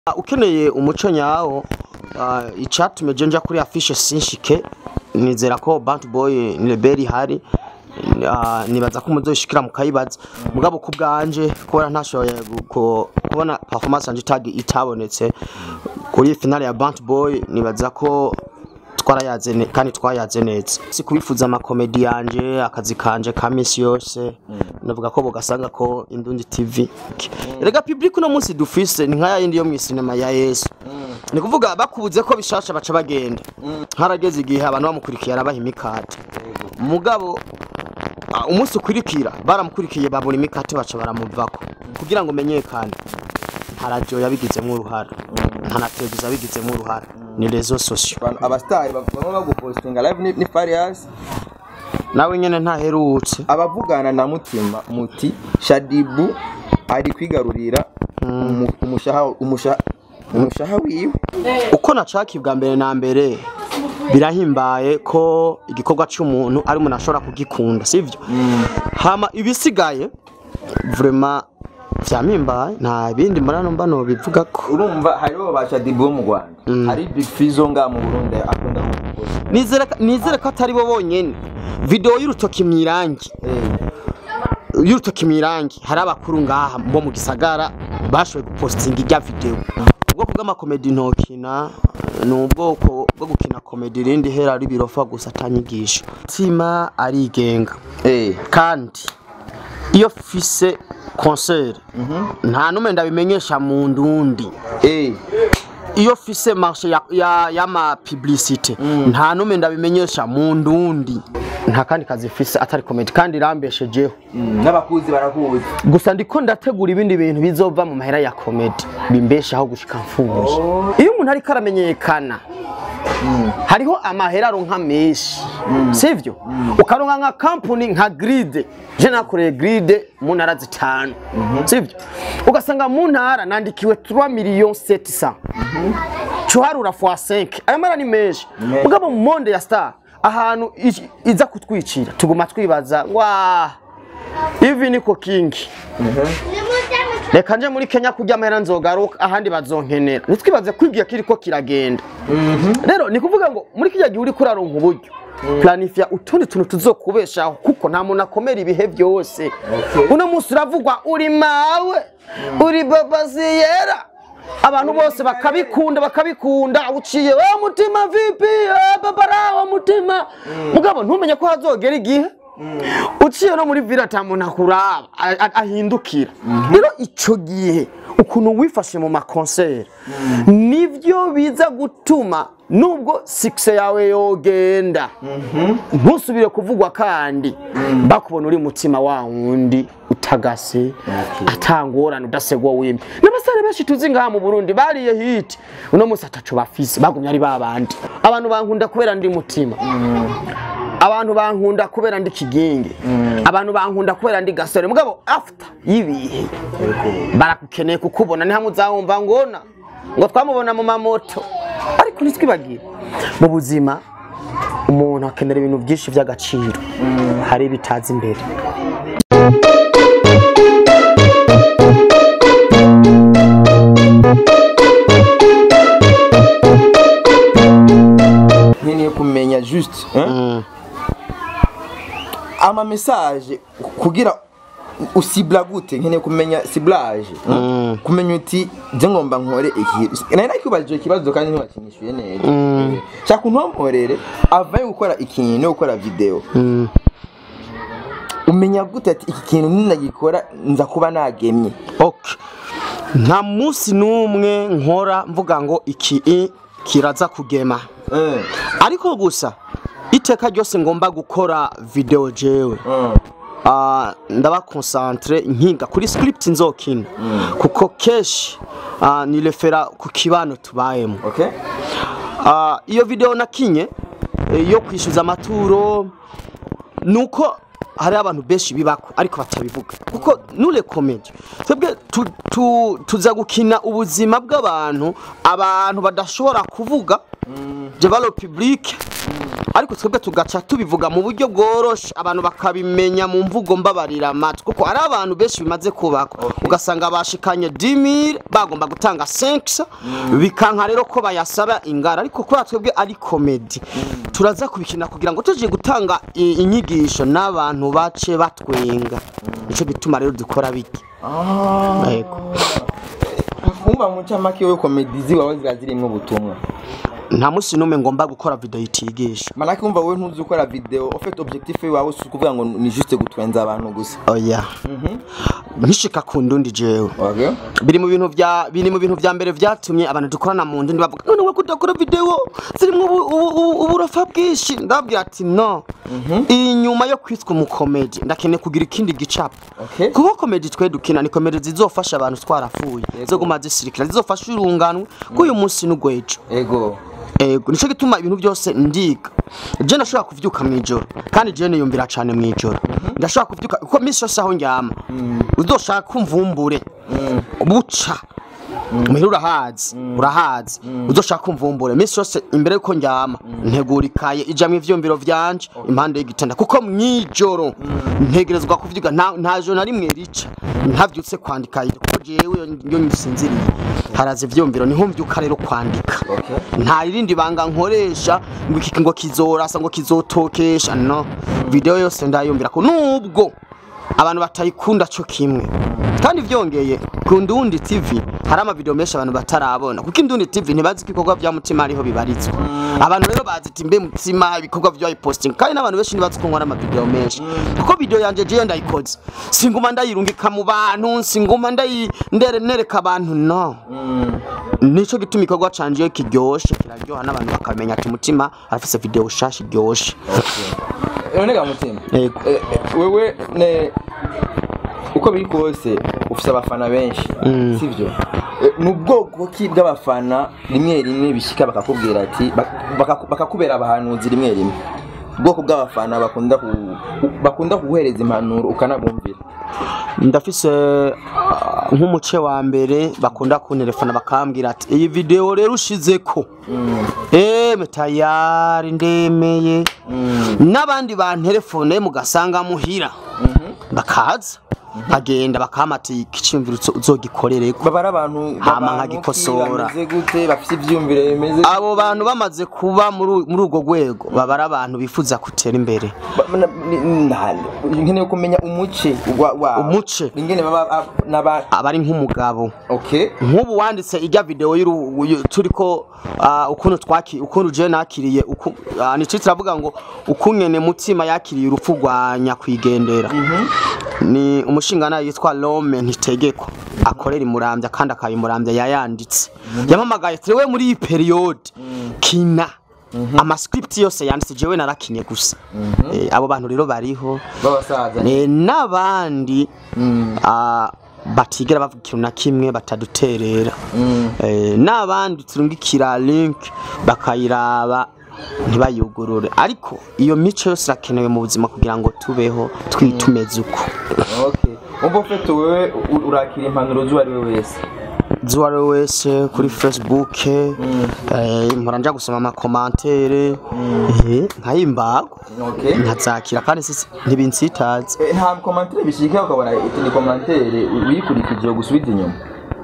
ukeneye umuco nyawo ah, icatumye je nja kuri afishe sinshike nizera ko Bant Boy ni rebeli hari Ah, nibaza ko muzoshikira mukayibaza mugabo ku bwanje kubona ntashoboye gu- ko- kubona performance yanje tag itabonetse kuri finale ya Bant Boy nibaza ko twarayaze ne- kandi twayaze neza si kubifuza amakomedi yanje akazi kanje ka misi yose navuga ko bogasanga ko indundi tv erega public uno munsi dufise ni nkaya yindi yo mu sinema ya yesu ni kuvuga bakubuze ko bishasha baca bagenda harageze igihe abantu bamukurikiye arabaha imikate mugabo ah, umunsi ukurikira baramukurikiye babura imikate baca baramuvako kugira ngo menyekane nta radio yabigizemo uruhara nta na televiziyo yabigizemo uruhara ni rezo sosiyo Abantu- abasitari bamwe bagupostinga live ni, ni Farious nawe nyene ntaherutse abavugana na mutima muti Shadibu ari kwigarurira umu- umushaha umushaha umushaha wiwe uko nacaki bwa mbere na mbere birahimbaye ko igikorwa cy'umuntu ari umuntu ashobora kugikunda sivyo hama ibisigaye vrema vyamimbaye nta bindi murano mbano bivuga ko urumva hariho ba Shadibu bo mu Rwanda hari Big Fizzo nga mu Burundi akunda kugupostinga nizere nizere ko atari bo bonyene video y'urutoki mwirangi y'urutoki mwirangi hari abakuru ngaha bo mu gisagara bashoboye gupostinga ijya video ubwoko bw'amakomedi ntokina ni ubwoko bwo gukina komedi irindi hera ari birofa gusa atanyigisho tima arigenga eh kandi iyo fise concert nta numwe ndabimenyesha mu ndundi eh iyo fise marche ya, ya, y'ama publicité nta numwe ndabimenyesha mu ndundi nta kandi kazi fise atari comedy kandi irambeshejeho mm, n'abakuzi barakuzi gusa ndiko ndategura ibindi bintu bizova mu mahera ya comedy bimbeshaho gushika mfuje iyo umuntu ariko aramenyekana hariho amahera aronka menshi sivyo ukaronka nka kampuni nka gride je nakoreye gride mu ntara zitanu sivyo ugasanga mu ntara nandikiwe 3 millions 700 cuharura fois 5 ayo mara ni menshi Menshi. mugabo mu monde ya star ahantu i- iza kutwicira tuguma twibaza wa ivi niko kingi reka nje muri kenya kurya amahera nzogaruka ahandi bazonkenera ntitwibaze ko igihe kiriko kiragenda rero ni kuvuga ngo muri kijya gihe uri kuraronka uburyo planifya utundi tuntu tuzokubeshaho kuko nta muntu akomera ibihe byose uno munsi uravugwa uri mawe uri babaziyera abantu bose bakabikunda bakabikunda uciye wa mutima vipi eh, babara wa mutima mugabo ntumenye ko hazogera igihe uciye no muri vila ata muntu akuraba a- a- ahindukira rero ico gihe ukuntu wifashe mu makonseri nivyo biza gutuma nubwo sikise yawe yogenda ntusubire kuvugwa kandi bakubona uri mutima wa wundi utagase atangorane udasegwa wimye n'abasore benshi tuzi ngaha mu burundi bariye hiti uno munsi ataco bafise bagumye ari babandi abantu bankunda kubera ndi mutima abantu bankunda kubera ndi kigingi abantu bankunda kubera ndi gasore mugabo after y'ibihe barakukeneye kukubona ni hamwe uzawumva ngona ngo twamubona mu mamoto ariko ntitwibagire mu buzima umuntu akenera ibintu byinshi by'agaciro hari ibitaza imbere nkeneye kumenya juste hein? ama message kugira usibla gute nkeneye kumenya ciblage hein? kumenya uti je ngomba nkore iki nari nakibajije ikibazo kandi ntiwakinyishuye neza shaka untomporere avaye gukora ikintu no gukora video umenya gute ati iki kintu ninagikora nza kuba nagemye okay nta munsi n'umwe nkora mvuga ngo iki i kiraza kugema Eh, ariko gusa iteka ryose ngomba gukora video jewe eh, Ah, ndaba concentre nkiga kuri script nzokina kuko keshi ah, ni refera ku kibano tubayemo okay Ah, iyo video nakinye eh, yo kwishyuza amaturo nuko hari abantu benshi bibako ariko batabivuga kuko nure comedy twebwe tu, tu, tuza gukina ubuzima bw'abantu abantu badashobora kuvuga je balo public ariko twebwe tugaca tubivuga mu buryo bworoshe abantu bakabimenya mu mvugo mbabarira amatwi kuko ari abantu benshi bimaze kubakwa ugasanga bashikanye 10000 bagomba gutanga 5 bikanka rero ko bayasaba ingara ariko kubera twebwe ari komedi turaza kubikina kugira ngo tuje gutanga i- inyigisho n'abantu bace batwenga nico gituma rero dukora biki yego umva mu ncamake we komedi ziwawe ziba zirimo ubutumwa nta musi n'umwe ngomba gukora video itigisha manake umva wowe ntuzi gukora video ufite objectif wawe si ukuvuga ngo ni juste gutwenza abantu gusa oya nkishika ku ndundi jewe okay biri mu bintu vya biri mu bintu vya mbere vyatumye abantu dukorana mu ndundi bavuga none we kudakora video zirimwo ubu- ubu- ubu- uburofa bwinshi ndababwira ati no inyuma yo kwitwa umukomedi ndakeneye kugira ikindi gicapo Okay. kuko komedi twe dukina ni komedi zizofasha abantu twarafuye zoguma zisirikira zizofasha urunganwe k'uyu munsi n'ugwejo ego ego nico gituma ibintu byose ndiga je ndashobora kuvyuka mw'ijoro kandi je niyumvira cane mw'ijoro ndashobora kuvyuka kuko misi yose aho ndyama uzoshaka kumvumbure buca muhira urahazi urahazi uzoshaka kumvumbure misi yose imbere yuko ndyama ntegura ikaye ijamwo ivyumviro vyanje impande y'igitanda kuko mw'ijoro ntegerezwa kuvyuka nta nta joro na rimwe rica ntavyutse kwandika kuko jewe iyo- iyo nsinziriye haraza ivyumviro niho mvyuka rero kwandika okay nta rindi banga nkoresha ngo iki ngo kizorasa ngo kizotokesha no video yose ndayumvira ko nubwo abantu batayikunda cyo kimwe kandi vyongeye ku Ndundi TV hari amavideo menshi abantu batarabona kuko Indundi TV ntibazi ko ibikorwa vya mutima ariho bibarizwa abantu rero bazi ati mbe mutima ibikorwa vya posting kandi n'abantu benshi ntibazi ko nkora amavideo menshi kuko video yanje je ndayikoze singuma ndayirungika mu bantu singuma ndayi ndere nereka abantu no nico gituma ikorwa canje iyo kiryoshe kiraryoha n'abantu bakamenya ati umutima arafise video shasha iryoshe none ga mutima Yego. Eh, eh, wewe ne uko biri kose ufise abafana benshi sivyo Eh, ni ubwoko ki bw'abafana rimwe rimwe bishika bakakubwira ati bak- bakaku- bakakubera abahanuzi rimwe rimwe ubwoko bw'abafana bakunda ku- bakunda kuguhereza impanuro ukanabumvira ndafise ah, nk'umuce wa mbere bakunda kuntelefona bakambwira ati iyi video rero ushizeko eme tayari ndemeye n'abandi bantelefone mugasanga muhira bakaza nkagenda bakama ati ikiciyumviro uzo- uzogikorereko baba ari abantu Hama abantu nkagikosora. ki, bameze gute bafise ivyumviro bimeze abo bantu bamaze kuba muri muri urwo rwego baba ari abantu bifuza gutera imbere Ba- na- ni- na- nkeneye kumenya umuce wa- wa Umuce? ingene baba ab- n'aba aba ari nk'umugabo okay nk'ubu wanditse ijya video y'uru- yu- turiko ah, ukuntu twaki ukuntu je nakiriye uku- ah, ni cyo turavuga ngo ukungene mutima yakiriye urupfu rwa nyakwigendera ni umushingana yitwa Rome ntitegeko akorera imurambya kandi akabimurambya yayanditse yamamagaye trewe muri iyi period kina amascript yose yanditse jewe narakinye gusa Eh, abo bantu rero bariho b'abasaza Eh, n'abandi ah, batigera bavuga ikintu na kimwe bataduterera Eh, n'abandi turungikira link bakayiraba ntibayugurure ariko iyo mico yose irakenewe mu buzima kugira ngo tubeho twi- tumeze uko okay umva ufite wewe u- urakira impanuro z'uwo ari we wese uwo ari we wese kuri facebook eh, mpora nja gusoma amakomantere eh, nkayimbago okay nkazakira kandi sisi ntibinsitaze Eh, nta komantere bishika ukabona iti ni komantere uyikurikije gusubiza inyuma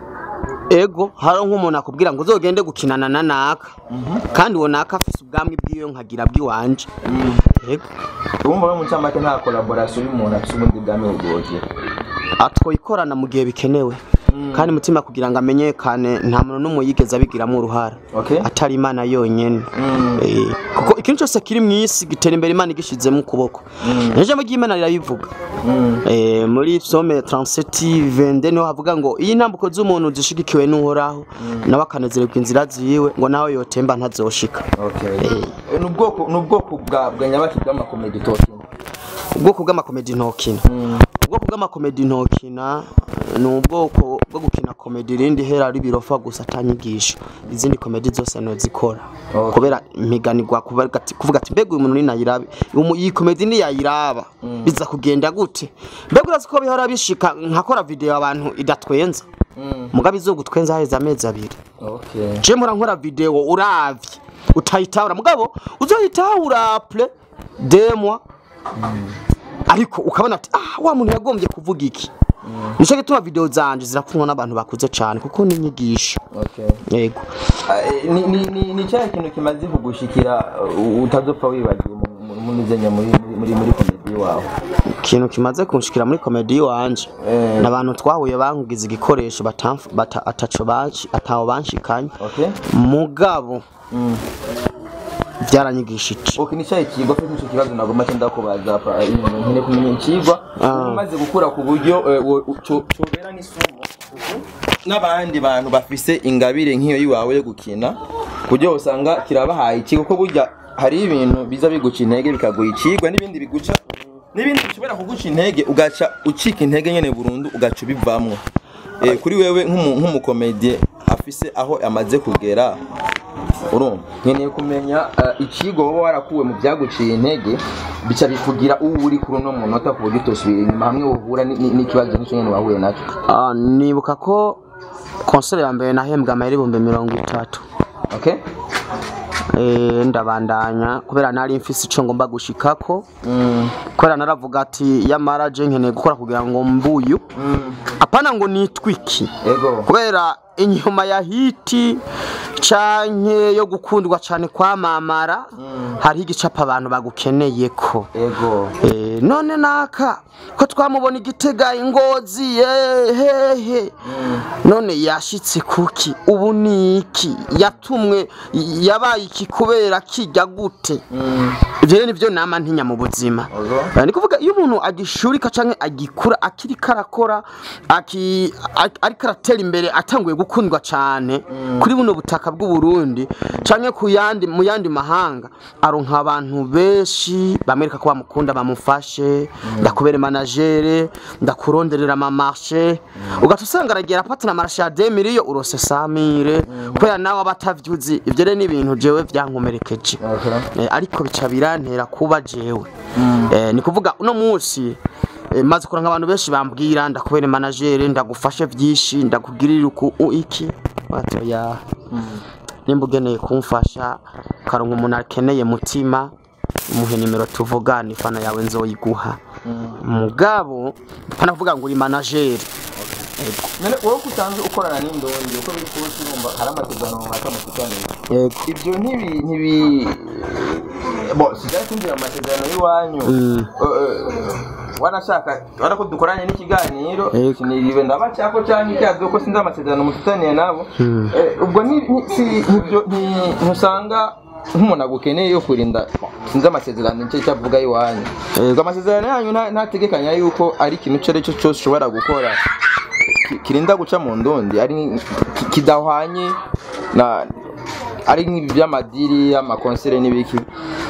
ego hari nk'umuntu akubwira ngo uzogende gukinana na naka kandi uwo naka afise ubwami bw'iyo nkagira bw'iwanje ego urumva we mu ncamake nta collaboration y'umuntu afise ubundi bwami bwogera atwoyikorana mu gihe bikenewe kandi mutima kugira ngo amenyekane nta muntu n'umwe yigeze abigiramo uruhara okay atari imana yonyene Eh, kuko ikintu cyose kiri mu isi gitera imbere imana igishizemo ukuboko ijambo ry'imana rirabivuga Eh, muri psaume 37 vende niho havuga ngo iyi ntambuko z'umuntu zishigikiwe n'uhoraho nawe akanezererwa inzira ziwe ngo nawe yotemba ntazoshika okay Eh, ni ubwoko ni ubwoko bwa bwa nyabaki bw'amakomedi tokina ubwoko bw'amakomedi ntokina ubwoko bw'amakomedi ntokina ni ubwoko bwo gukina komedi irindi hera ari birofa gusa atanyigisho izindi komedi zose nozikora Okay. kubera impiganirwa kuvuga ati- kuvuga ati mbega uyu muntu ninayirabe umu- iyi komedi niyayiraba biza kugenda gute mbega urazi ko bihora bishika nkakora video abantu idatwenza mugabo izogutwenza haheze amezi abiri okay je mpora nkora video uravye utayitahura mugabo uzoyitahura apre demwa ariko ukabona ati ah wa muntu yagombye kuvuga iki nicyo gituma video zanje zirakundwa n'abantu bakuze cyane kuko ni inyigisho okay yego Ah, ni ni ni ni cyahe kintu kimaze kugushikira uh, utazopfa wibagiwe mu- mu- muri zenya muri muri muri komedi wawe ikintu kimaze kunshikira muri komedi wanje Eh. n'abantu twahuye bangize igikoresho batamf- bata ataco banshi ataho banshikanye okay mugabo byaranyigishije okay ni cyahe kigwa afite icyo kibazo nagomba cyenda kubaza pa nkene kumenya ikigwa umaze gukura ku buryo eh, wo- cyo- cyobera n'isomo n'abandi bantu bafise ingabire nk'iyo yiwawe yo gukina kuburyo usanga kirabahaye ikigo ko burya hari ibintu biza biguca intege bikaguha ikigwa n'ibindi biguca n'ibindi bishobora kuguca intege ugaca ucika intege nyene burundu ugaca ubivamwo eh, kuri wewe nk'umu- nk'umukomedie afise aho amaze kugera urumva nkeneye kumenya eh, ikigo wowe warakuwe mu byaguciye intege bica bikugira uwo uri kuri uno munota ku buryo utosubira inyuma hamwe uhura ni- ni- n'ikibazo nk'icyo nyene wahuye nacyo Ah, nibuka ko konsere ya mbere nahembwa amayeri ibihumbi mirongo itatu okay Eh, ndabandanya kubera nari mfise ico ngomba gushikako mm. kubera naravuga ati yamara je nkeneye gukora kugira ngo mbuyu Mm. apana ngo nitwiki ego kubera inyuma ya hiti canke yo gukundwa cane kwamamara hariho igicapo abantu bagukeneye ko ego Eh, none naka ko twamubona igitega ingozi hehe none yashitse kuki ubu ni iki yatumwe yabaye iki kubera kijya gute Mm. ivyo rero nivyo nama ntinya mu buzima Ozo. Eh, ni kuvuga iyo umuntu agishurika canke agikura akiri karakora aki- a- ariko aratera imbere atanguye gukundwa cane kuri buno butaka bw'u Burundi canke ku yandi mu yandi mahanga aronka abantu benshi bamwereka ko bamukunda bamufashe ndakubere managere ndakuronderera ama marché ugaca usanga aragira apatana marché ya 2 million urose 100 mille kubera nawe abatavyuzi ivyo rero ni ibintu jewe vyankomerekeje Okay. Eh, ariko bica birantera kuba jewe Eh, ni kuvuga uno munsi eh, maze kuranka abantu benshi bambwira ndakubere managere ndagufashe vyinshi ndakugirira uku u- iki batoya nimba ugeneye kumfasha ukaronka umuntu akeneye mutima muhe nimero tuvugana ifana yawe nzoyiguha mugabo pana kuvuga ngo uri managere none wowe ko usanzwe ukorana n'indondi uko biri kose urumva hari amasezerano runaka mufitaniye yego ibyo ntibi ntibi bo sigaye twinjira mu masezerano y'iwanyu Mm. Eh, eh, wanashaka wana ko dukoranye n'ikiganiro Yego. siniriwe ndabacyako cyangwa icyazo ko sinzi amasezerano mufitaniye nabo Eh, ubwo ni ni- si nibyo nti- ntusanga nk'umuntu agukeneye yo kurinda sinzi amasezerano nicyo cyavuga iwanyu Yego. ubwo amasezerano yanyu nta- ntategekanya yuko ari ikintu icyo ari cyo cyose ushobora gukora ki- kirinda guca mu ndundi ari ki- kidahwanye na ari nk'iby'amadiri amakonsere n'ibiki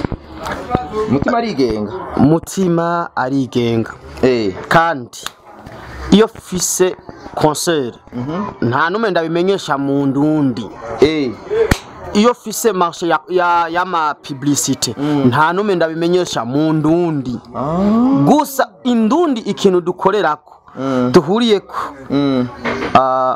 umutima arigenga mutima arigenga eh kandi iyo fise concert nta numwe ndabimenyesha mu ndundi eh iyo fise marché ya, ya, y'ama publicité nta numwe ndabimenyesha mu ndundi ah gusa indundi ikintu dukorerako Mm. duhuriyeko mm. ah,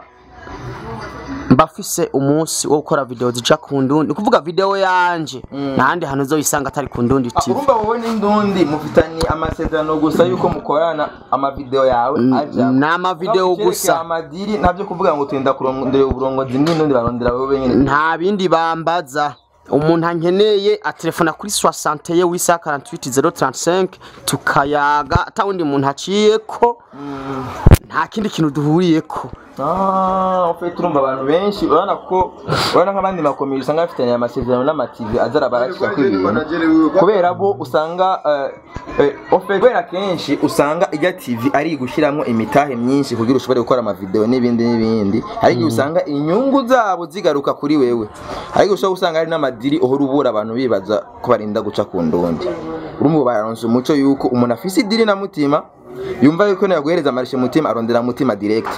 mbafise umunsi wo gukora video zija ku ndundi ni kuvuga video yanje ntahandi hantu uzoyisanga atari ku ndundi Ah, tv urumva wowe n'indundi mufitanye amasezerano gusa yuko mukorana amavideo yawe aja ni amavideo Naho icyerekeye gusa amadiri ntabyo kuvuga ngo turinda kurondera uburongozi n'indundi barondera wowe nyine nta bindi bambaza umuntu ankeneye atelefona kuri 60 ye wisa 48035 tukayaga ata wundi muntu aciyeko nta kindi kintu duhuriyeko Ah, ufite urumva abantu benshi urabona ko urabona nk'abandi makomeye usanga bafitanye amasezerano n'amativi azara baracika ibintu kubera bo usanga eh, eh, ufite kubera kenshi usanga ijya tv ari gushyiramo imitahe myinshi kugira ushobore gukora amavideo n'ibindi n'ibindi hari igihe usanga inyungu zabo zigaruka kuri wewe hari igihe ushobora gusanga hari n'amadiri uhora ubura abantu bibaza ko barinda guca ku ndundi urumva baronse umuco yuko umuntu afise idiri na mutima yumva yuko naguhereza amarishe mutima arondera mutima direct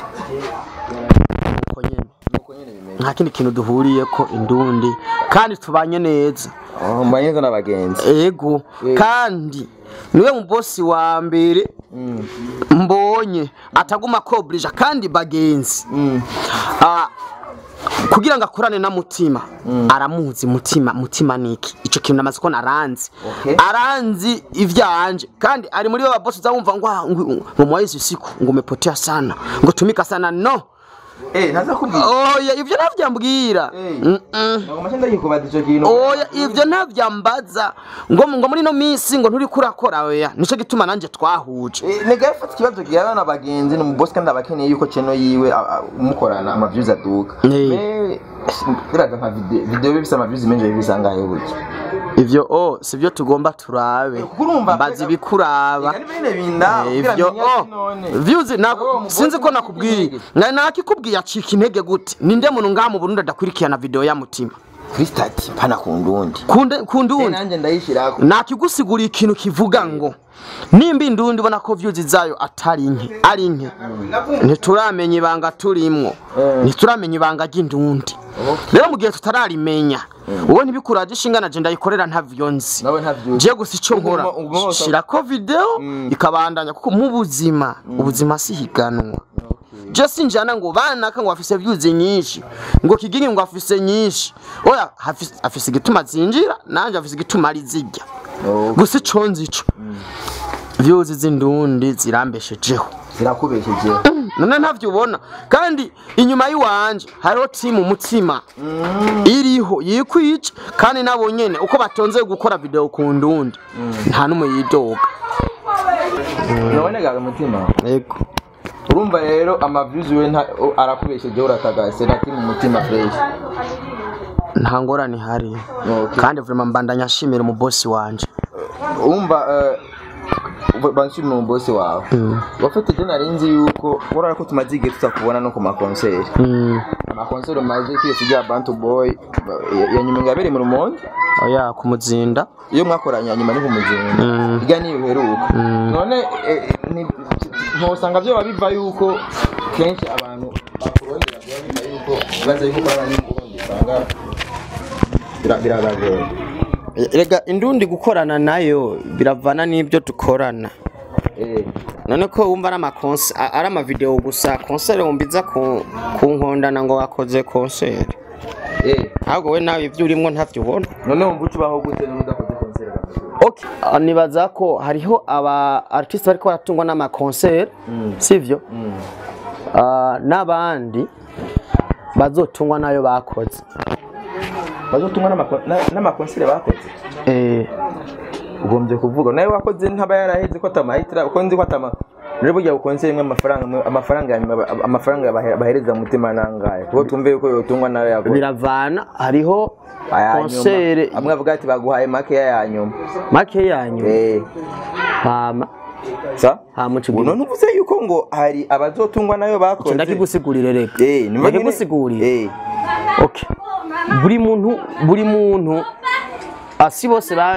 uko nyene nta kindi kintu duhuriyeko indundi kandi tubanye neza Oh, mbanye neza n'abagenzi ego kandi niwe mu bosi wa mbere mbonye ataguma kobrija kandi bagenzi Mm. Ah, kugira ngo akorane na mutima aramuzi mutima mutima niki ico kintu namaze ko naranzi Okay. aranzi ivyanje kandi ari muri ba boss uzamumva ngo ah, ngo ngo mwaizi siku ngo umepotea sana ngo tumika sana no eh ntaza kubwira oya ivyo navyambwira Eh. Mm, mm. ntabwo mashe ndagikubaza ico kintu oya ivyo ntavyambaza ngo ngo muri no minsi ngo nturi kurakora oya nico gituma nanje twahuje Eh, nega yafata ikibazo gihana na bagenzi ni umubosi kandi abakeneye yuko channel yiwe a- a- umukorana ama views aduka Eh. Me- biraga nka video video bifise ama views menshi bisangaye burya ivyo o sivyo tugomba turabe kuko urumva mbaza ibikuraba Ega bine binda Eh, kugira ivyo menye o ati none views Wowe nako umugore sinzi ko ufite nakubwiye intege. nka nakikubwiye acika intege gute ninde muntu ngaha mu Burundi adakurikirana video ya mutima kuri stati pana kundundi kunde kundundi nanje ndayishirako nakigusiguriye ikintu kivuga ngo nimba indundi ubona ko views zayo atari nke ari nke ntituramenya ibanga turimwo Eh. ntituramenya ibanga ry'indundi rero mu gihe tutararimenya wowe ntibikuraje ishinga na je ndayikorera ntavyo nzi nawe ntavyo je gusa icyo nkora Uguma- uguma wose- shirako video ikabandanya kuko mu buzima ubuzima si higanwa je sinjana ngo banaka ngo afise views nyinshi ngo kigingi ngo afise nyinshi oya hafise- afise igituma zinjira nanje afise igituma ari zijya Okay. gusa ico nzi ico views z'indundi zirambeshejeho zirakubesheje none ntavyo ubona kandi inyuma y'iwanje hariho timu umutima iriho yikwica kandi nabo nyene uko batonze gukora video ku ndundi nta n'umwe yidoga nabone gawe umutima yego urumva rero ama views we nta- o- arakubesheje uratagase nati mu mutima fresh nta ngorane ihari Okay. kandi vraiment mbandanya nshimira umubosi wanje urumva eh, banshimira umubosi wawe wafite je narinzi yuko urara ko tumaze igihe tutakubona no ku makonseri Mm, amakonseri maze kwiyesi rya bantu boy ya- ya nyuma ngabere mu rumonge oya kumuzinda iyo mwakoranye hanyuma ni kumuzinda Mm. irya niyo uheruka none eh, ni- ntusanga byo biva yuko kenshi abantu bakurondera biba biva yuko baza yuko baba n'ubundi usanga bira- birabagora rega indundi gukorana nayo biravana n'ibyo dukorana Eh, none ko wumva ari amakonse a- ari amavideo gusa konsere wumviza ku ku nkondana ngo wakoze konsere eh. ahubwo we nawe ibyo urimo ntavyo ubona none wumva ucubaho gute none udakoze konseri kameze okay. ah, nibaza ko hariho aba artiste bariko baratungwa n'amakonsere sivyo Ah, n'abandi bazotungwa nayo bakoze bazotumwa n'amako- na- n'amakonseri bakoze eh, ugombye kuvuga nawe wakoze ntaba yaraheze ko atamahitira uko nzi ko atama rero burya ukonseri imwe amafaranga amwe- amafaranga ya nyuma ba- amafaranga bahe- bahereza mutima nangaye kuko tumve yuko yotungwa nayo yakoze biravana hariho aya konsere nyuma amwe avuga ati baguhaye makeya ya nyuma make yanyu eh hama sa hama ubu none uvuze yuko ngo hari abazotungwa nayo bakoze ndakigusigurire reka eh nimba nyine- ndakigusigurire eh okay buri muntu buri muntu asi bose ba-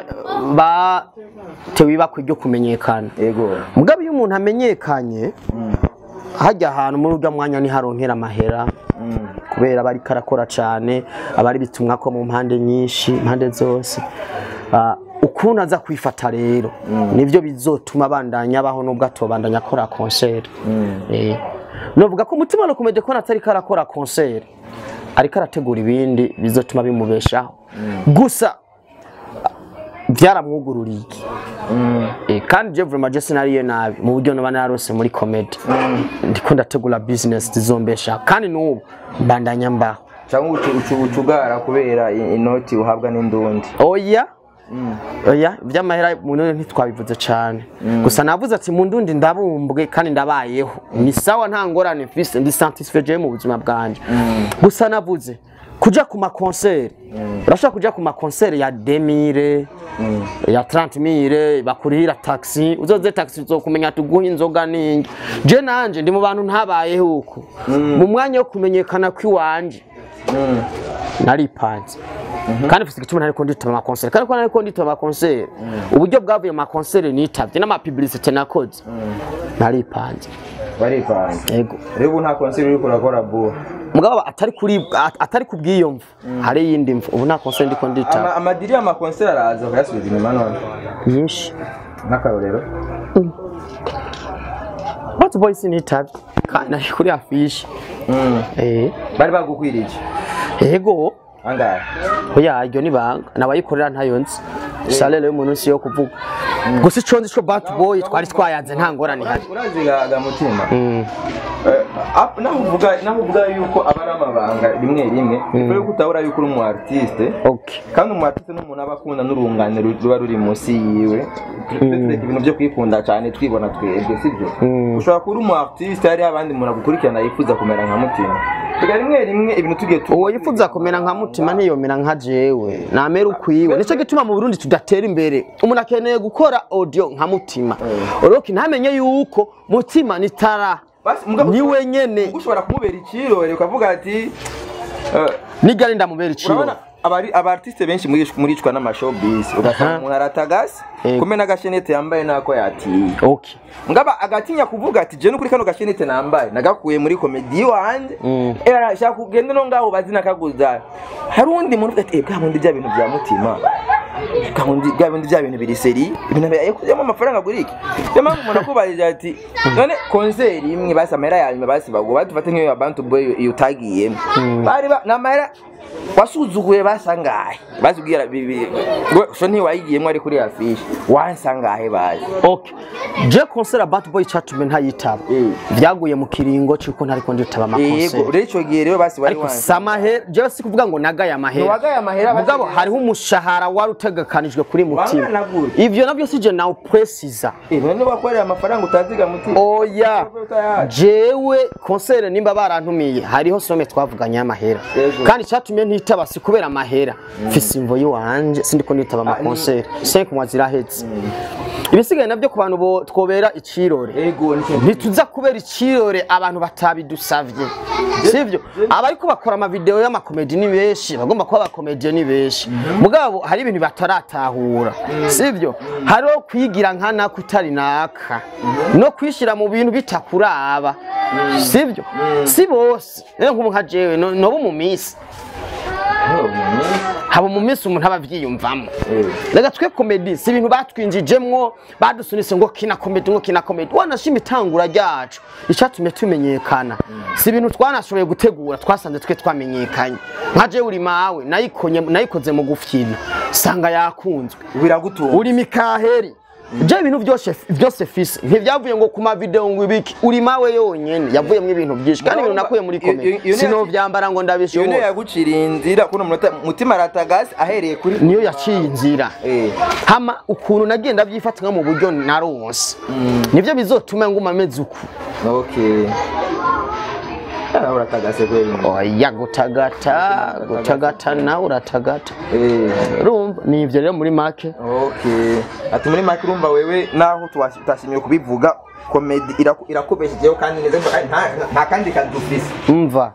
batewe ibakwe ryo kumenyekana yego mugabo iyo umuntu amenyekanye hajya ahantu muri urya mwanya ntiharonkera amahera Mm. kubera aba ariko arakora cyane aba ari bitumwa ko mu mpande nyinshi impande zose Ah, ukuntu aza kwifata rero nibyo bizotuma abandanya abaho nubwo atobandanya akora konseri Eh, novuga ko umutima nakomeje kubona atari karakora konseri ariko arategura ibindi bizotuma bimubeshaho gusa byaramwugururiye Mm. Eh, kandi je vraiment je sinariye nabi mu buryo noba narose muri comedy ndiko ndategura business zizombesha kandi n'ubu mbandanya mbaho cyangwa ucu- ucu- ucugara kubera i- inoti uhabwa n'indundi oya oya iby'amahera mu none ntitwabivuze cyane gusa navuze ati mu ndundi ndabumbwe kandi ndabayeho ni sawa nta ngorane mfise ndi satisfait jewe mu buzima bwanje gusa navuze kuja ku makonseri urashobora kuja ku makonseri ya demire ya 30 mire bakurihira taxi uzoze taxi uzokumenya tuguha inzoga ningi je nanje ndi mu bantu ntabayeho uko mu mwanya wo kumenyekana kw'iwanje naripanze kandi mfite igituma ntariko nditaba amakonseri kandi ko ntariko nditaba amakonseri uburyo bwavuye mu makonseri nitavye n'amapibilisite nakoze naripanze baripanze yego rero ubu nta konseri uri kurakora buwa mugabo atari kuri at- atari kubw'iyo mvu hari iyindi mvu ubu nta konseri ndiko nditaba Ama- amadiri y'amakonseri araza ukayasubiza inyuma none nyinshi nk'akarorero Hot Boys nitavye kandi nari kuri afishi Mm. eh bari bagukwiriye yego angahe oya iryo ni banga nabayikorera ntayo nzi salere y'umuntu si yo kuvuga gusa ico nzi co bad boy twari twayanze nta ngorane ihari urazi ga ga mutima Mm. Eh, ap- naho uvuga naho uvuga yuko aba ari amabanga rimwe rimwe mm. yuko utabura yuko uri umu artiste okay kandi umu artiste ni umuntu aba akunda n'urungane ru- ruba ruri munsi yiwe tureke ibintu byo kwikunda cyane twibona twebwe sibyo Mm. ushobora kuba uri umu artiste hari abandi umuntu agukurikirana yifuza kumera nka mutima tuga rimwe rimwe ibintu tugiye tu uwo yifuza kumera nka mutima ntiyomera nka jewe namera ukwiwe nicyo gituma mu burundi tudatera imbere umuntu akeneye gukora audio nka mutima oroki ntamenye yuko mutima ni tara Basi, mugabo- ni wenyene ushobora kumubera ikirore ukavuga ati eh, nigari ndamubera iciro urabona abari abartiste benshi muri muricwa n'amashowbiz ugasanga umuntu aratagasi Yego. kumena agashenete yambaye nako yatiye okay ngaba agatinya kuvuga ati je nukuri kano gashenete nambaye nagakuye muri komedi wanje Mm. era shaka kugenda no ngaho bazina kaguza hari undi muntu uvuga ati eh bwa bundi bya bintu bya mutima bwa bundi bwa bundi bya bintu biri seri ibintu bya yakuzemo amafaranga kuri iki niyo mpamvu umuntu akubajije ati none konseri imwe basi amahera ya nyuma basi bago badufate nk'iyo abantu boy iyo utagiyemo bari ba n'amahera wasuzuguye basangahe bazubwira bibi ngo so ntiwayigiyemo ari kuri afishe wansangahe bazi okay je concert ya bad boy catume ntayitaba Mm. vyaguye mu kiringo c'uko ntariko nditaba yego amakonsert rero icyo gihe rero basi wari ariko wansi samahera jewe si kuvuga ngo nagaye amahera Ntiwagaye amahera, basi- mugabo hariho umushahara wari utegekanijwe kuri mutima Wangana gute? ivyo navyo sije nawe presiza Eh, none wakorera amafaranga utaziga mutima oya Utayazi. jewe konsere nimba barantumiye hariho some twavuganye y'amahera Yego. kandi icyatumye ntitaba si kubera amahera mfise imvo yiwanje sindiko nitaba Ah, ni- amakonsere cinq mois ziraheze ibisigaye navyo ku bantu bo- twobera icirore ego nicyo ntituza kubera icirore abantu batabidusavye sivyo abariko bakora amavideo y'amakomedi ni benshi bagomba kuba abakomediyo ni benshi mugabo hari ibintu bataratahura sivyo hariho kwigira nka naka utari naka no kwishira mu bintu bitakuraba sivyo si bose rero nk'ubu nka jewe no- noba mu minsi haba mu minsi umuntu aba avyiyumvamo reka twe komedi si ibintu batwinjijemwo badusunitse ngo kina komedi ngo kina komedi wanashima itangura ryacu icyatumye tumenyekana si ibintu twanashoboye gutegura twasanze twe twamenyekanye nka jewe uri mawe nayikonye nayikoze mu gufyina sanga yakunzwe biragutunga uri mikaheri je ibintu byose byose fise ntivyavuye ngo ku mavideo ngo ibiki uri mawe yonyene yavuyemo ibintu byinshi kandi ibintu nakuye muri Iyo- iyo- iyo komedi ni- sinovyambara ngo iyo niyo ndabishobora yaguciriye inzira kuno munota mutima aratagasi ahereye kuri niyo yaciye inzira Eh. hama ukuntu nagiye ndabyifata nko mu buryo naronse nivyo bizotuma nguma ameze uku okay Ah, uratagase kweli oya gutagata gutagata nawe uratagata eh urumva ni ivyo rero muri make okay ati muri make urumva wewe naho tuwasi- utashimiye kubivuga komedi iraku- irakubeshejeho kandi neza ngo kandi nta- nta kandi kazi ufise umva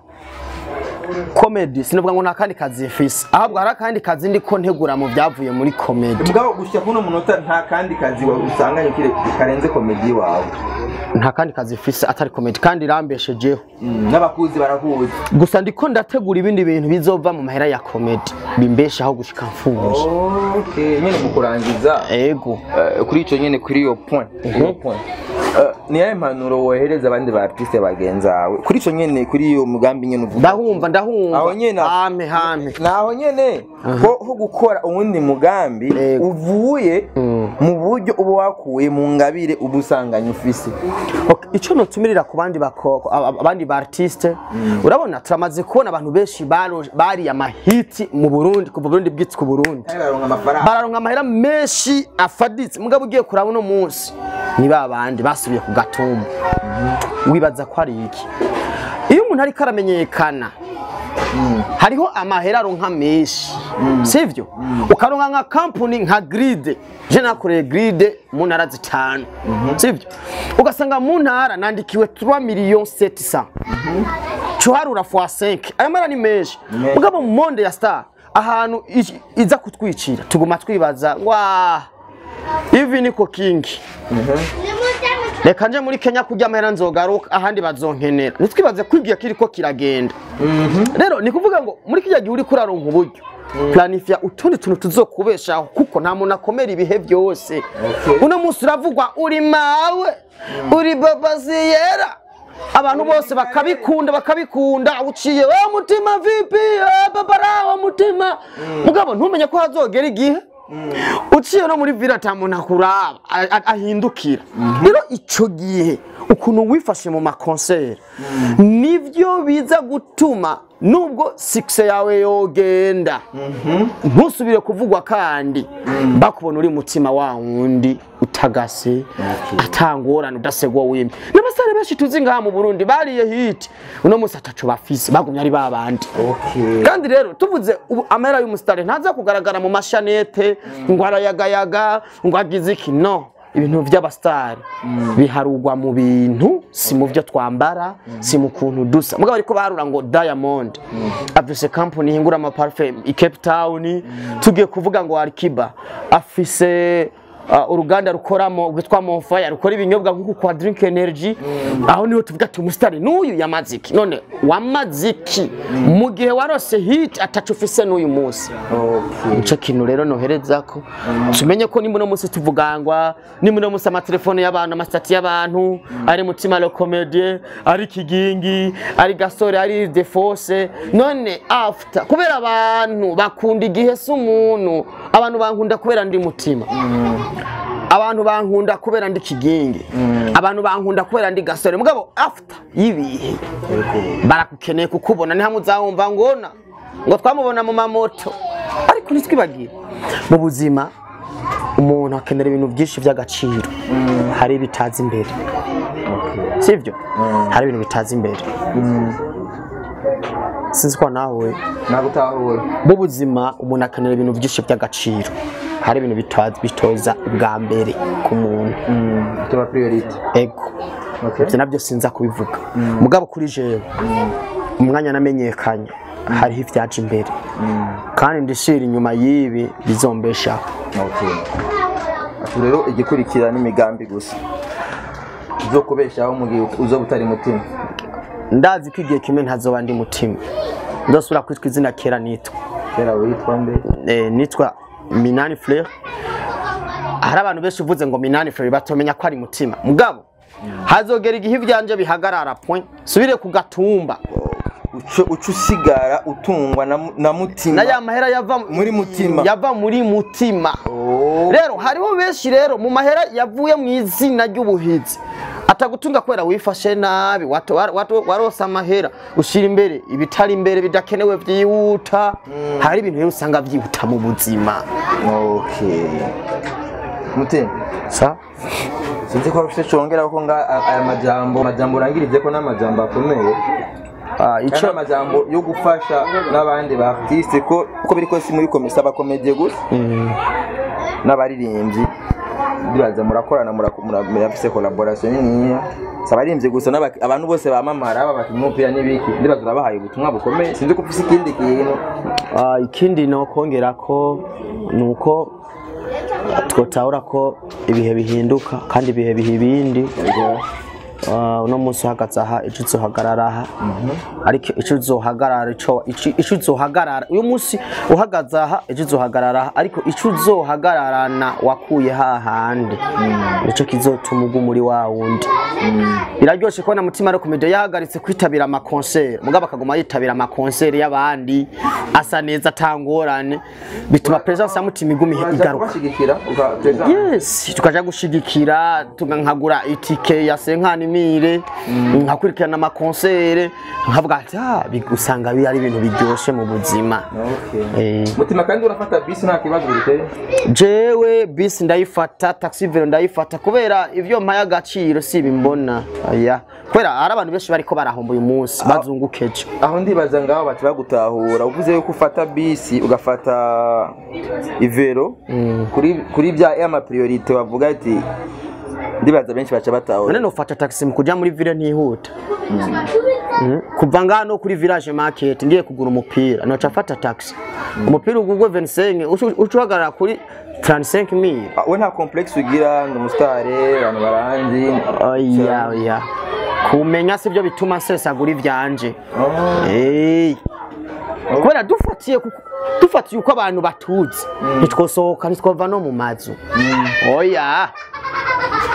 komedi sinavuga ngo nta kandi kazi mfise ahubwo hari akandi kazi ndiko ntegura mu byavuye muri komedi mugabo gushyira kuno munota nta kandi kazi wa- usanganye kire karenze komedi wawe nta kandi kazi mfise atari komedi kandi irambeshejeho Mm, n'abakuzi barakuzi gusa ndiko ndategura ibindi bintu bizova mu mahera ya komedi bimbeshaho gushika mfunje okay nyine mu kurangiza ego Eh, kuri icyo nyine kuri iyo point iyo point Eh, ni yahe impanuro wohereza abandi ba artiste bagenzi bawe kuri icyo nyine kuri iyo mugambi nyine uvuga ndahumva ndahumva Aho nyene- hame hame naho nyine ho ho gukora uwundi mugambi Yego. uvuye Mm. mu buryo uba wakuye mu ngabire uba usanganye ufise Ok, icyo notumirira ku bandi bako- ab- abandi ba artiste urabona turamaze kubona abantu benshi baro- bariye amahiti mu Burundi kuva Burundi bwitse ku Burundi baronka amafaranga bararonka amahera menshi afaditse mugabo ugiye kuraba uno munsi ni ba bandi basubiye ku gatumba wibaza ko ari iki iyo umuntu ariko aramenyekana hariho amahera aronka menshi sivyo ukaronka nka kampuni nka gride je nakoreye gride mu ntara zitanu sivyo ugasanga mu ntara nandikiwe 3 millions 700 cuharura fois 5 ayo mara ni menshi menshi. mugabo mu monde ya star ahantu i- iza kutwicira tuguma twibaza wa ivi niko kingi reka nje muri kenya kurya amahera nzogaruka ahandi bazonkenera ntitwibaze ko igihe kiriko kiragenda rero ni kuvuga ngo muri kijya gihe uriko uraronka uburyo planifya utundi tuntu tuzokubeshaho kuko nta muntu akomera ibihe byose Okay. uno munsi uravugwa uri mawe uri babaziyera abantu bose bakabikunda bakabikunda uciye wa mutima vipi eh, babara wa mutima mugabo ntumenye ko hazogera igihe uciye no muri vila ata muntu akuraba a- a- ahindukira rero ico gihe ukuntu wifashe mu makonseri nivyo biza gutuma nubwo sikise yawe yogenda ntusubire kuvugwa kandi bakubona uri mutima wa wundi utagase atangorane udasegwa wimye n'abasore benshi tuzi ngaha mu burundi bariye hiti uno musi ataco bafise bagumye ari babandi okay kandi rero tuvuze ubu amahera y'umusitari ntaza kugaragara mu mashanete ngo arayagayaga ngo agize iki no ibintu by'abasitari biharugwa mu bintu si mu byo twambara si mu kuntu dusa mugabo ariko barura ngo diamond afise company ihingura amaparufe i cape town tugiye kuvuga ngo arikiba afise uh, uruganda rukoramo rwitwa Monfire rukora ibinyobwa nk'uku kwa Drink Energy aho niho tuvuga ati umusitari n'uyu yamaziki none wamaziki mu gihe warose hit atacu ufise n'uyu munsi okay ico kintu rero nohereza ko tumenye ko nimba uno munsi tuvugangwa nimba uno munsi amatelefone y'abantu amasitati y'abantu ari mutima le comedie ari kigingi ari gasore ari defose none after kubera abantu bakunda igihe si umuntu abantu bankunda kubera ndi mutima abantu bankunda kubera ndi kigingi abantu bankunda kubera ndi gasore mugabo after y'ibihe barakukeneye kukubona ni hamwe uzawumva ngona ngo twamubona mu mamoto ariko ntitwibagire mu buzima umuntu akenera ibintu byinshi by'agaciro hari ibitaza imbere sibyo hari ibintu bitaza imbere sinzi ko nawe nagutahura mu buzima umuntu akenera ibintu byinshi by'agaciro hari ibintu bitaza bitoza ubwa mbere ku muntu tuba priority ego okay ibyo nabyo sinza kubivuga mugabo kuri jewe umwanya namenyekanye hariho ibyaje imbere kandi ndishira inyuma y'ibi bizombeshaho okay atu rero igikurikira n'imigambi gusa zo kubeshaho mu gihe uzo butari mutima ndazi ko igihe kimwe ntazoba ndi mutima ndosubira kwitwa izina kera nitwa kera witwa mbe eh, nitwa minani frere hari abantu benshi uvuze ngo minani frere batomenya ko ari mutima mugabo hazogera igihe ivyanje bihagarara point subire ku gatumba uco uca usigara utungwa na, mu- na mutima na ya mahera yava muri mutima yava muri mutima Oh, rero hariho benshi rero mu mahera yavuye mu izina ry'ubuhizi atagutunga kubera wifashe nabi wato- wa- wato- warose amahera ushyira imbere ibitari imbere bidakenewe byihuta hari ibintu rero usanga byihuta mu buzima okay mutima sa sinzi ko ufite congera ko nga a- aya majambo majambo urangirije ko n'amajambo akomeye ah, kandi ico amajambo yo gufasha n'abandi ba artiste ko uko biri kose muri komisa abakomediye gusa n'abaririmbyi ndibaza murakorana muraku- mura- murafise collaboration niniya si abaririmbyi gusa n'aba- abantu bose bamamara babakinnyi b'umupira n'ibiki ndibaza urabahaye ubutumwa bukomeye sinzi ko ufise ikindi kintu Ah, ikindi nokongera ko ni uko twotahura ko ibihe bihinduka kandi ibihe biha ibindi Ah, uno munsi uhagaze aha ejo uzohagarara aha ariko ejo uzohagarara ico ico- ico uzohagarara uyu munsi uhagaze aha ejo uzohagarara aha ariko ico uzohagararana wakuye hahandi nico kizotuma uguma muri wa wundi biraryoshe kubona mutima ari komedi yahagaritse kwitabira amakonseri mugabo akaguma yitabira amakonseri y'abandi asa neza atangorane bituma presence ya mutima iguma uraza igaruka kubashigikira uka- yes tukaja gushigikira tuga nkagura itike ya senkanimire nkakurikirana amakonsere nkavuga ati ah bigusanga bi ari ibintu biryoshe mu buzima Okay. Eh, mutima kandi urafata bisi nta kibazo biteye jewe bisi ndayifata taxi vero ndayifata kubera ivyo mpaye agaciro si bimbona aya kubera hari abantu benshi bariko barahomba uyu munsi bazungukeje aho ndibaza ngaho bati bagutahura uvuze yuko ufata bisi ugafata ivero kuri kuri bya ya mapriorite bavuga ati ndibaza benshi baca batahura none nofata taxi mu kuja muri ville ntihuta Mm. kuva ngano kuri village market ngiye kugura umupira noca fata taxi umupira ugurwe 25 ucu- uca uhagarara kuri 35000 Ah, we nta complexe ugira ndi umusitare abantu baranzi oya oya kumenya sivyo bituma nsesagura ivyanje Eh. kubera dufatiye kuko- dufatiye uko abantu batuzi ntitwosohoka ntitwova no mu mazu oya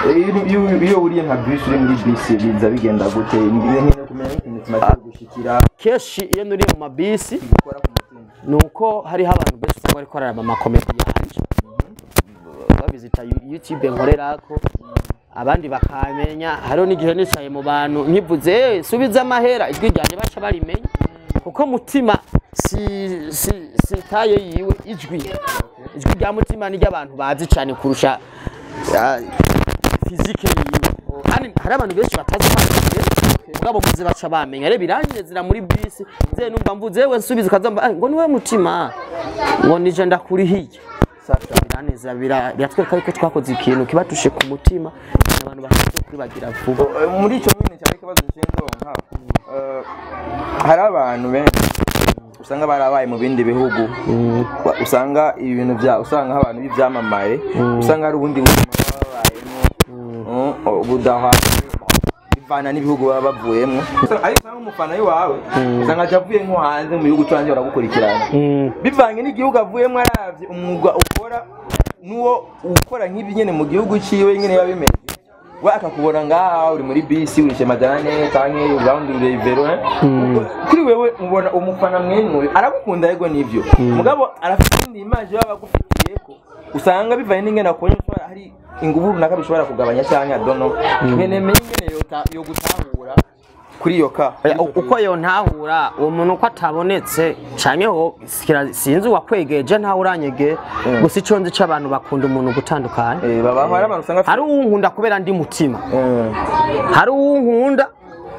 Iyo- iyo- iyo uriye nka bisi uri muri bisi biza bigenda gute nkeneye kumenya nk'ikintu kimaze kugushikira kenshi iyo nuriye mu mabisi gukora ku mutima ni uko hariho abantu benshi usanga bariko bararaba amakomedi yanje babizita yu- youtube nkorerako abandi bakamenya hariho n'igihe nicaye mu bantu nkivuze "Eh, subiza amahera ijwi ryanje baca barimenya kuko mutima si si si taye yiwe ijwi ijwi rya mutima ni ry'abantu bazi cyane kurusha ah, fizike yiwe kandi hari abantu benshi batazi kwandika mugabo muze baca bamenya rero biranyezera muri bisi ze numva mvuze yewe nsubiza ukazamba "Ah, ngo niwe mutima ngo nije ndakurihiye biranezera bira- biratwereka yuko twakoze ikintu kibatushe ku mutima abantu bashobora kuribagira vuba Eh, muri icyo nyine cyane ikibazo nshinzonka eh, hari abantu benshi usanga barabaye mu bindi bihugu Wa- usanga ibintu bya usanga nk'abantu b'ibyamamare usanga hari ubundi buzima baba babayemo uh, budahwanye bivana n'ibihugu baba bavuyemo ariko usanga umufana wawe usanga aje avuye nko hanze mu gihugu cyo hanze baragukurikirana bivanye n'igihugu avuyemo aravye umwuga ukora n'uwo ukora nk'ibi nyene mu gihugu ciwe nyene biba bimeze we akakubona ngaha uri muri bisi urishe majana ane canke uraundi urevero kuri wewe ubona umufana mwenuwe aragukunda yego nivyo mugabo arafite indi image baba bagufitiyeko usanga bivanye n'ingene akubonye ushobora hari inguvu runaka bishobora kugabanya canke adono nyene menye ingene yota- yogutahura kuri iyo ka Oya, u- uko yontahura uwo muntu uko atabonetse canke ho sikira- sinzi uwakwegeje ntawe uranyege gusa ico nzi c'abantu bakunda umuntu gutandukanye Eh, baba hari abantu usanga hari uwunkunda kubera ndi mutima Eh, hari uwunkunda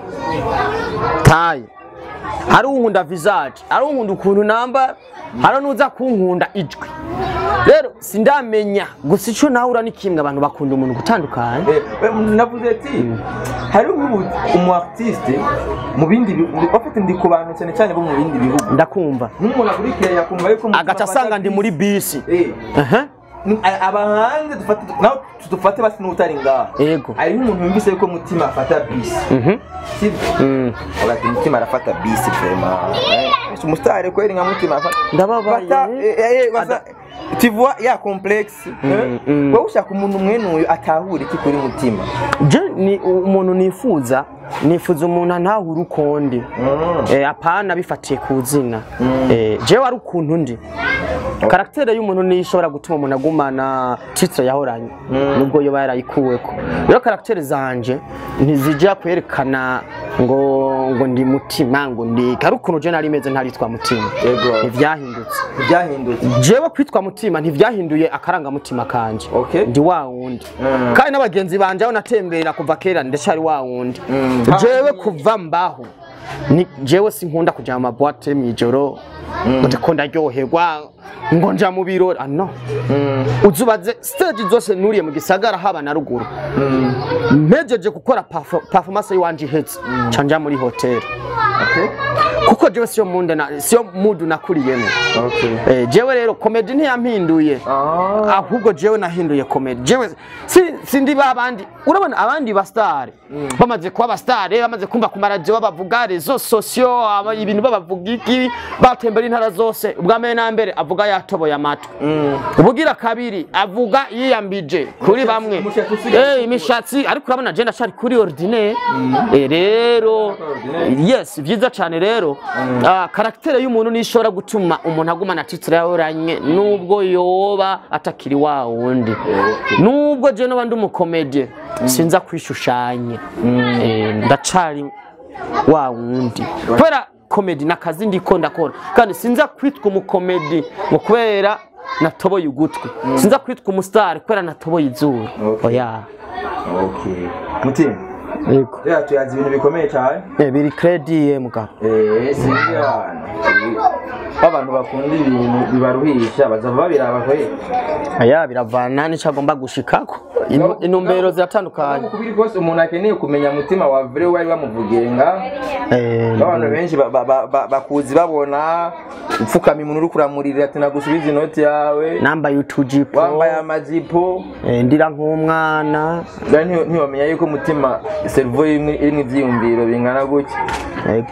taye hari uwunkunda visage hari uwunkunda ukuntu namba hari n'uza kunkunda ijwi rero sindamenya gusa ico nahura ni kimwe abantu bakunda umuntu gutandukanye Eh, eh, navuze ati hari ubu umu artiste mu bindi bihugu bafite ndi ku bantu cyane cyane bo mu bindi bihugu ndakumva nk'umuntu akurikira yakumva yuko umutima agaca afata asanga ndi muri bisi Eh, Aha. ni- a- aba hanze dufate nawe tudufate basi n'utari ngaha Yego. hari nk'umuntu yumvise yuko umutima afata bisi Mhm. sibyo Mm. agati umutima arafata bisi vrema umusitari kweli nka mutima afata Ndababaye. Bata- eh, eh, eh, basa- tu vois ya complexe eh? mm. wowe ushaka umuntu mwenuyu atahura iki kuri mutima je ni umuntu nifuza nifuza umuntu antahura uko ndi eh, apana bifatiye ku zina eh, jewe ari ukuntu ndi karagitere y'umuntu niyo ishobora gutuma umuntu agumana titre yahoranye nubwo yoba yarayikuweko rero karagitere zanje ntizija kwerekana ngo ngo ndi mutima ngo ndi ari ukuntu je nari meze ntaritwa mutima Yego. ntivyahindutse byahindutse jewe kwitwa mutima ntivyahinduye akarangamutima kanje Okay. ndi wa wundi Mm. kandi n'abagenzi banje aho natembera kuva kera ndacari wa wundi Mm. jewe kuva mbaho ni jewe sinkunda kuja mu mabwate mw'ijoro ngo ndiko ndaryoherwa ngo nja mu birori ah no uzubaze stage zose nuriye mu gisagara haba na ruguru mpejeje gukora perfo- performance yiwanje ihetse ca nja muri hoteli Okay. kuko jewe siyo munde na siyo mudu nakuriyemo Okay. eh, jewe rero komedi ntiyampinduye Ah. ahubwo jewe nahinduye komedi jewe si, sindi babandi urabona abandi basitari bamaze kuba abasitari bamaze kumva ku maradiyo babavuga rezo sosiyo aba- ibintu babavuga iki batembera intara zose ubwa mbere na mbere avuga yatoboye amatwi ubugira kabiri avuga yiyambije kuri bamwe umushatsi usigaye Eh, imishatsi ariko urabona je ndacari kuri ordinaire Eh, rero yes vyiza cane rero ah, karagitere y'umuntu niyo ishobora gutuma umuntu agumana titre yahoranye nubwo yoba atakiri wa wundi nubwo je noba ndi umukomedie sinza kwishushanya Eh, ndacari wa wundi kubera komedi nakazi ndiko ndakora kandi sinza kwitwa umukomedi ngo kubera natoboye ugutwi sinza kwitwa umusitari kubera natoboye izuru Okay. oya Okay. mutima yego rero tuyazi ibintu bikomeye cyane Eh, biri kredi mugabo Eh, sinzi abantu abantu bakunda ibintu bibaruhisha bazava babiraba kwe aya biravana n'icyo agomba gushikako Inu- intumbero ziratandukanye kubiri kose umuntu akeneye kumenya mutima wa vre wari wamuvugiye nga Eh, abantu benshi ba- ba- ba- ba- bakuzi babona upfukama umuntu uri kuramurira ati nagusubiza inoti yawe nambaye utujipo wambaye amajipo eh, ndira nk'umwana Bwa nti- ntiwamenya yuko umutima servo irimo ivyiyumviro bingana gutya yego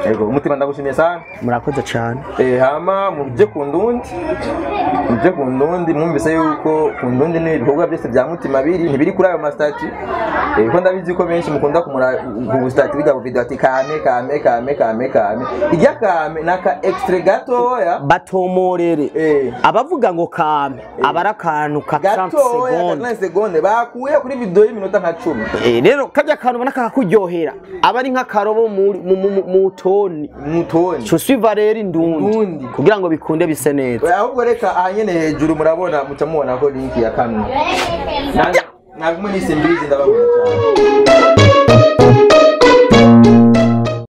yego umutima ndagushimiye sana murakoze cyane Eh, hama muje ku ndundi muje ku ndundi mwumvise yuko ku ndundi ni ibikorwa byose bya mutima biri ntibiri kuri ayo masitati Eh, ko ndabizi ko benshi mukunda kumura ku stati bijya ku video ati kame kame kame kame kame irya kame naka extra gatoya batomorere Eh. abavuga ngo kame aba ari akantu ka 30 gatoya segonde ka segonde bakuye kuri video y'iminota nka cumi Eh, rero kajya kantu ubona kakakuryohera aba ari nk'akarobo muri- mu- mu- mu toni mutoni cusiva rero indundi Indundi. kugira ngo bikunde bise neza ahubwo reka aha nyene hejuru murabona muca mubona ko linki ya kano nagumwe nise mbizi ndabakunda cyane